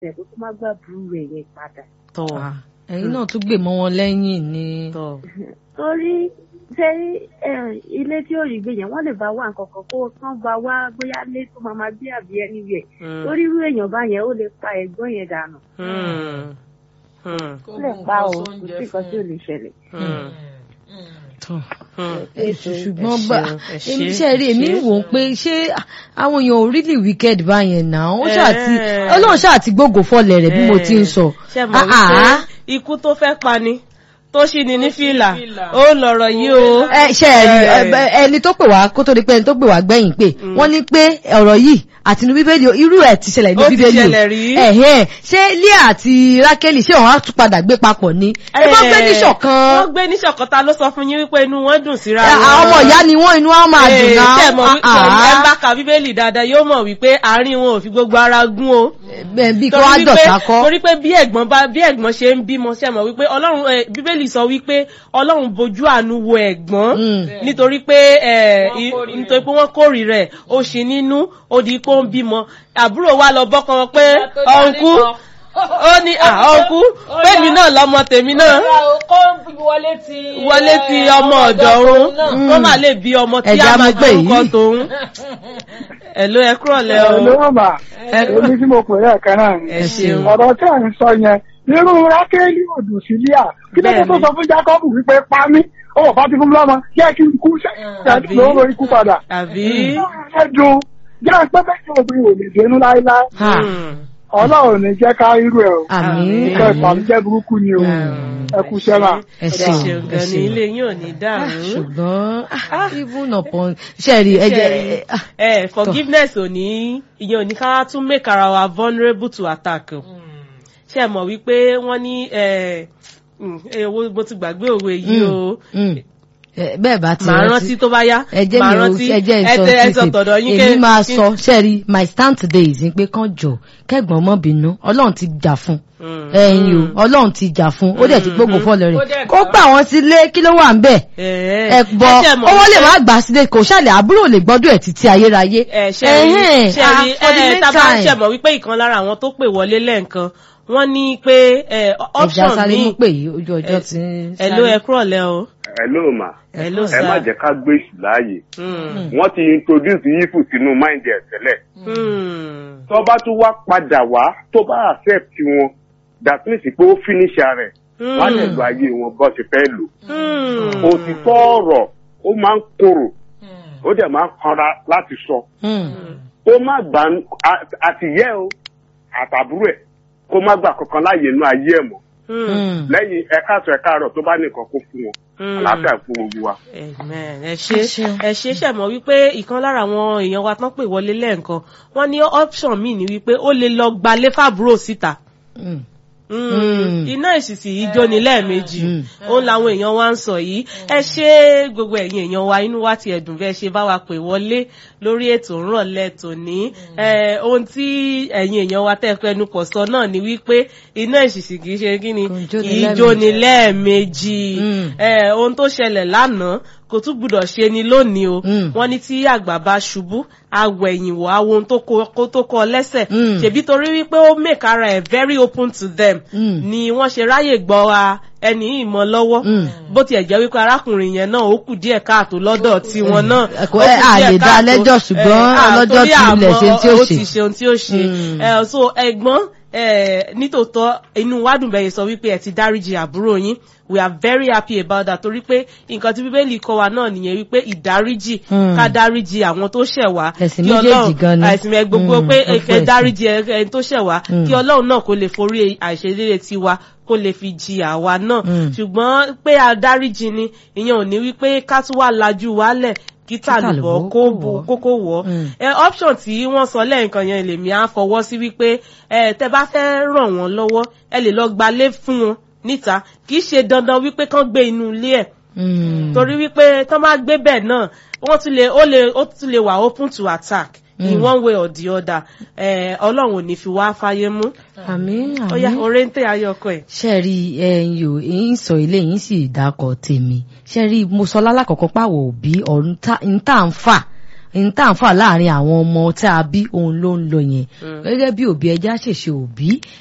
ẹ̀ kó tó má gbà burú rẹ̀ yẹn padà. tọ Ah, ẹ̀yin náà tún gbè mọ́ wọn lẹ́yìn ni. tọ torí ṣé ilé tí ò rí gbé yẹn wọ́n lè bá wà nǹkan kan kó kán bá wá bóyá lé tó máa máa bí àbí ẹni rẹ̀ torí irú èèyàn bá yẹn ó lè pa ẹ̀gbọ́n yẹn dànù ó lè pa o kò sí nǹkan tí ò lè ṣẹlẹ̀. Tọ́. ṣùgbọ́n bá èmi ṣe rí èmi wò ó pé ṣé àwọn èèyàn ò really wicked báyẹn náà ó ṣáà ti Eh. ọlọ́run ṣáà ti gbógo fọlẹ̀ rẹ̀ bí mo ti ń sọ. ṣe mọ̀ Ah, wípé ah. ikú tó fẹ́ pani tó ṣì ní ní fìlà ó lọ̀rọ̀ yìí o. ẹ ṣe ẹ rí Eh. ẹ- ẹni tó pè wá kó tó di pé ẹni tó pè wá gbẹ̀yìn pé wọ́n ní pé ọ̀rọ̀ yìí àti inú bíbélì o, irú ẹ̀ ti ṣẹlẹ̀ ní Ó ti bíbélì o. ṣẹlẹ̀ rí. Ẹ̀hẹ́n. ṣé Leah àti Rákélì ṣé wọ́n á tún padà gbé papọ̀ ni ẹ bá gbé ní wọ́n ṣọ̀kan gbé ní ṣọ̀kan ta ló sọ fún yín wípé inú wọn dùn síra Ẹ, àwọn ọmọ ìyá ni wọ́n inú wọn máa dùn Eh, náà ṣe mọ̀ wípé Ah, ẹ bá ka bíbélì dáadáa yóò mọ̀ wípé àárín wọn ò fi gbogbo ara gún o. bẹ́ẹ̀ bí kí Torí wọ́n á wípé- dọ̀tá kọ́. torí pé bí ẹ̀gbọ́n bá bí ẹ̀gbọ́n ṣe ń bímọ ṣe mọ̀ wípé ọlọ́run eh, bíbélì sọ wípé ọlọ́run bojú àánú wo ẹ̀gbọ́n Mm. nítorí pé eh, i- nítorí pé wọ́n kórìí rẹ̀ ó ṣì nínú ó di pé ó ń bímọ àbúrò wa lọ bọ́kàn wọn pé ọ̀nkú ó ní à ọ̀nkú pèmí náà lọ́mọ tèmi náà kó wọlé ti wọlé ti ọmọ ọ̀dọ̀ òun kó má lè bí ọmọ tí Ẹ̀já a máa mú pé jẹ́ orúkọ yìí. tòun ẹ̀ ló ẹ kúrọ̀ lẹ́ o ló mà èmi tí mo pè é ẹ̀kan náà ni ẹ ṣeun ọ̀rọ̀ tí à ń sọ yẹn irú rákẹ́lì òdù sílíà kí ló dé tó Bẹ́ẹ̀ni. sọ fún jákọ́bù wípé pa mí ó bá ti fún mi lọ́mọ jẹ́ kí n kú Àbí? sẹ́yìn lóró ikú padà. àbí ẹ dùn jẹ́ pé bẹ́ẹ̀ ni obìnrin ò lè dénú láéláé Ha. Hmm. ọlọ́run ní jẹ́ ká irú ẹ̀ o Àmín. nǹkan ìbànújẹ́ burúkú ni o ẹ kú sẹ́wà. ẹ ẹ ṣeun ṣeun ẹ gan ni ṣeun. ilé yín ò ní dàrú. ṣùgbọ́n ah, even upon ṣẹ́ẹ̀rì ẹ̀jẹ̀ Ṣé, eh, forgiveness ò ní ìyẹn ò ní ká tún make ara wa vulnerable to attack o. ṣé ẹ mọ̀ wípé wọ́n ní eh, mm, eh, owó mo ti gbàgbé òwe yìí o bẹ́ẹ̀ bá ti màá rántí tó bá yá ẹjẹ́ màá mi ò rántí ẹjẹ́ ẹ ìsọ tẹ ẹ sọ tọ̀dọ̀ yín èmi máa sọ ṣẹ́ẹ̀rì my stand today is pé kán jọ kẹ́gbọ́n mọ́ bínú ọlọ́run ti jà fún ẹ̀yin o ọlọ́run ti jà fún ó dẹ̀ ti gbógun fọ́lẹ̀ Ó rẹ̀ dẹ̀ kó gbà. gbà wọ́n sílé kí ló wà ń bẹ̀ ẹ gbọ́ owó lè má gbà sílé kò ṣàlẹ̀ àbúrò lè gbọ́dọ̀ ẹ̀ títí ayérayé ẹ ṣẹ́rí Ẹ̀hẹ́n, ṣẹ́rí ah, for the ẹ tábà ń meantime. ṣẹ̀mọ̀ wípé ìkan lára àwọn tó pè wọlé lẹ́ẹ̀kan wọ́n ní pé eh, ẹja option sáré mú míì pé yìí ojú ọjọ́ ti ń ẹ ló ẹ kúrọ̀ lẹ́ o Hello ma ẹ ló ẹ má jẹ́ ká gbé èṣù láàyè Mm. wọ́n ti introduce yífù sínú mind ẹ̀ tẹ́lẹ̀ Mm. tó bá tún wá padà wá tó bá accept wọn that means pé ó finish rẹ̀ wọ́n á lè lo ayé wọn bó ṣe fẹ́ lò Mm. òtítọ́ ọ̀rọ̀ ó máa ń korò ó dẹ̀ máa ń kanra láti sọ ó má gbà á- àtìyẹ́ o àtàbúrò ẹ̀ kó má gbà kankan láàyè inú ayé ẹ̀ mọ́ Mm. lẹ́yìn ẹ̀ka àtọ̀ ẹ̀ka àrọ̀ tó bá nìkan kó fún wọn Mm. àlàáfíà fún gbogbo wa. Amen. ẹ ṣe Ẹ ṣeun. ẹ ṣe ṣẹ̀mọ̀ wípé ìkan lára àwọn èèyàn wa tán pè wọlé lẹ́ẹ̀kan wọ́n ní option míì ní wípé ó lè lọ gbalé fàbúrò síta Mm. iná ìsìsì yìí jóni lẹ́ẹ̀mejì Mm. òun làwọn èèyàn wa ń sọ yìí ẹ ṣe gbogbo ẹ̀yin èèyàn wa inú wa ti ẹ̀dùn bẹ́ẹ̀ ṣe bá wa pè wọlé lórí ètò ńrọ̀lẹ́ tòní Eh, ohun tí ẹ̀yin èèyàn wa tẹ́ fẹnu kò sọ náà ni wípé iná ìsìsì kì í ṣe kí ni Kò ń jóni kì í lẹ́ẹ̀mejì. jóni lẹ́ẹ̀mejì Mm. Eh, ohun tó ṣẹlẹ̀ lánàá kò tún gbúdọ̀ ṣe ni lónìí o Mm. wọ́n ní tí àgbà bá ṣubú awẹ̀yìn wò àwọn ohun tó kó kó tó kọ lẹ́sẹ̀ Mm. ṣèbí torí wípé ó make ara ẹ̀ very open to them Mm. ni wọ́n ṣe ráyè gbọ́ wa ẹni yìí mọ́ lọ́wọ́ Mm. bó tiẹ̀ jẹ́ wípé arákùnrin yẹn náà ó kù díẹ̀ káàtó lọ́dọ̀ tiwọn náà Ẹ kò- ó kù ẹ, a díẹ̀ lè dá káàtó. lẹ́jọ́ ṣùgbọ́n Eh, ah, ọlọ́jọ́ torí ti ilẹ̀ àmọ́ ṣe tí ó ó ṣe. ti ṣe ohun tí ó ṣe Mm. Eh, so ẹ̀gbọ́n eh, nítòótọ́ inú wa dùn bẹ́ẹ̀ sọ wípé ẹ ti dáríjì àbúrò yín we are very happy about that torí pé nǹkan tí bíbélì kọ́ wa náà nìyẹn wípé ìdáríjì Mm. ká dáríjì àwọn tó ṣẹ̀ wá Ẹ̀sìn kí méjèèjì Ọlọ́run- gan ni. ẹ̀sìn ẹ gbogbo Mm, pé gbogbo ẹ ẹ̀sìn. dáríjì ẹ- ẹni tó ṣẹ̀ wá Mm. kí Ọlọ́run náà kó lè forí àìṣedéédé tiwa kó lè fi jì àwa náà Mm. ṣùgbọ́n pé a dáríjì ni ìyẹn ò ní wípé ká tún wá lajú wálẹ̀ kí tàlùbọ̀ tàlùbọ̀ kó kó bò wọ̀. kókó wọ̀ Mm. ẹ option tí wọ́n sọ lẹ́ẹ̀kan yẹn lèmi á fọwọ́ sí wípé ẹ tẹ bá fẹ́ ràn wọ́n lọ́wọ́ ẹ lè lọ gbalé fún wọn níta kì í ṣe dandan wípé kán gbé inú ilé ẹ̀ Mm. torí wípé tán bá gbé bẹ́ẹ̀ náà wọ́n tún lè ó lè ó tún lè wà open to attack in Mm. one way or the other ẹ ọlọ́run ò ní fi wá fáyé mú àmín ó yá àmín. oréńtè ayọkọ ẹ̀. ṣe rí ẹyin o èyí ń sọ ilé yìí sì dákọ tèmi ṣe rí mo sọ lálákọ̀ọ́kọ́ pàwọ̀ òbí ọ̀run tá ń tà ń fà n tá à ń fà láàrin àwọn ọmọ tá a bí òun ló ń lọ yẹn gẹ́gẹ́ bí òbí ẹja ṣèṣe òbí